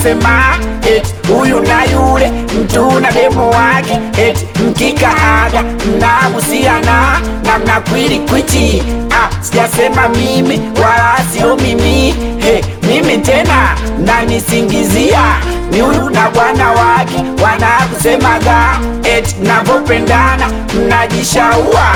sijasema eti huyu na yule mtu na demo wake eti mkikaaga mnahusiana na mnakwili kwichi ah, sijasema mimi wala sio mimi he, mimi tena nanisingizia ni huyu na bwana wake wanakusemaga eti mnavyopendana mnajishaua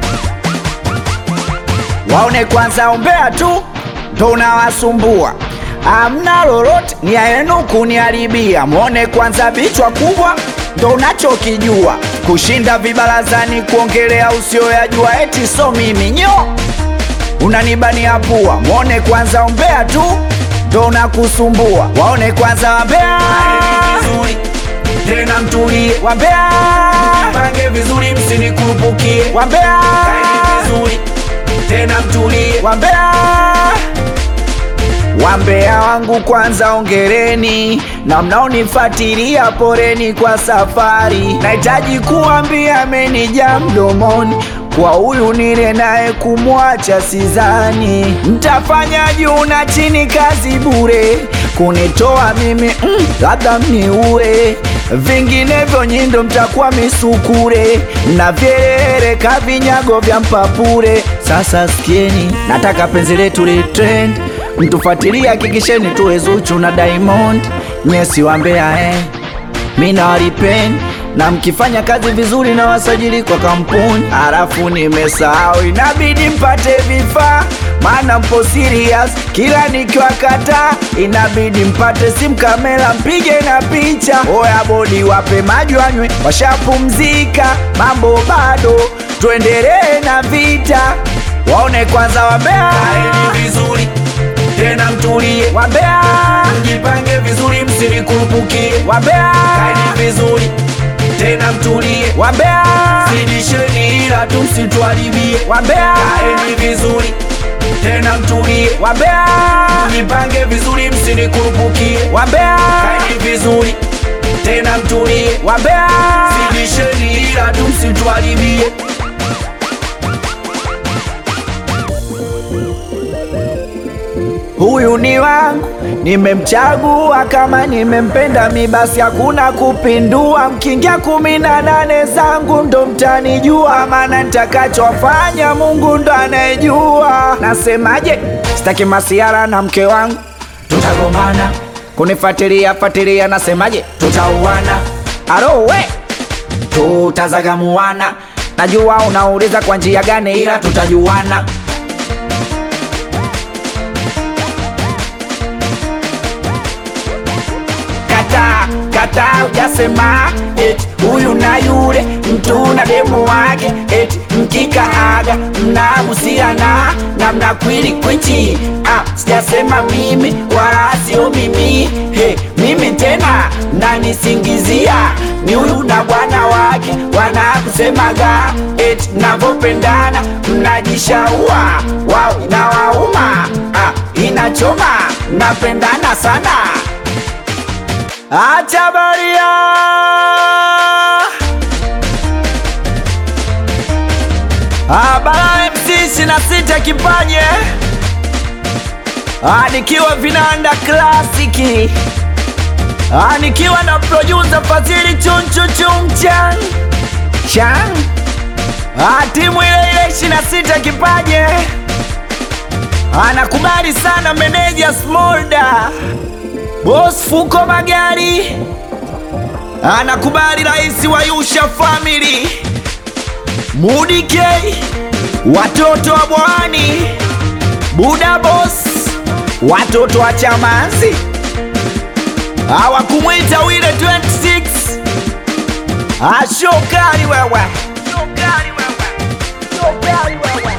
waone kwanza ombea tu ndo unawasumbua amna lolote nia yenu kuniharibia mwone kwanza vichwa kubwa ndo unachokijua kushinda vibarazani kuongelea usioyajua eti so mimi nyo unanibania pua mwone kwanza ombea tu ndo unakusumbua waone kwanza wambea vizuri tena mtulie wambea pange vizuri msinikurupukie wambea Kaeni vizuri tena mtulie wambea wambea wangu kwanza ongereni na mnaonifuatilia poreni kwa safari nahitaji kuambia amenija mdomoni kwa huyu nile naye kumwacha sizani mtafanya juu na chini kazi bure kunitoa mimi mm, labda mniue vinginevyo nyindo mtakuwa misukure na vyerereka vinyago vya mpapure sasa sikieni nataka penzi letu litrend mtufuatilie hakikisheni tuwe zuchu na diamond nyesi wambea eh. mi nawalipeni na mkifanya kazi vizuri na wasajili kwa kampuni halafu nimesahau inabidi mpate vifaa maana mpo serious kila nikiwakata inabidi mpate simu kamera mpige na picha oya bodi wape maji wanywe washapumzika mambo bado tuendelee na vita waone kwanza wambea Kaeni vizuri tena mtulie wambea mjipange vizuri msinikurupukie wambea Kaeni vizuri tena mtulie wambea zidisheni ila tu msituharibie wambea Kaeni vizuri tena mtulie wambea mjipange vizuri msinikurupukie wambea Kaeni vizuri tena mtulie wambea zidisheni ila tu msituharibie huyu ni wangu nimemchagua kama nimempenda mi basi hakuna kupindua mkiingia kumi na nane zangu ndo mtanijua maana nitakachofanya mungu ndo anayejua nasemaje sitaki masiara na mke wangu tutagombana kunifuatilia fuatilia nasemaje tutauana arowe tutazagamuana najua unauliza kwa njia gani ila ila tutajuana kata kata ujasema eti huyu na yule mtu na demo wake eti mkikaaga mnahusiana na mnakwili kwichi ah, sijasema mimi wala sio mimi he, mimi tena nanisingizia ni huyu na bwana wake wanakusemaga eti mnavyopendana mnajishaua wao inawauma ah, inachoma mnapendana sana Acha baria Abara MC sina sita kipaje Ah, nikiwa vinanda klasiki Ah, nikiwa na producer Fadhili chunchu chumchan chan Ah, timu ile ile ishirini sita kipaje anakubali sana meneja Smolda Boss Fuko Magari anakubali rais wa Yusha Family Mudi K watoto wa Bwani Buda Boss watoto wa Chamazi hawakumwita wile 26 ashokali wewe Shokali wewe Shokali wewe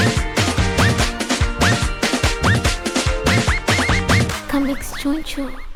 Comics Choncho.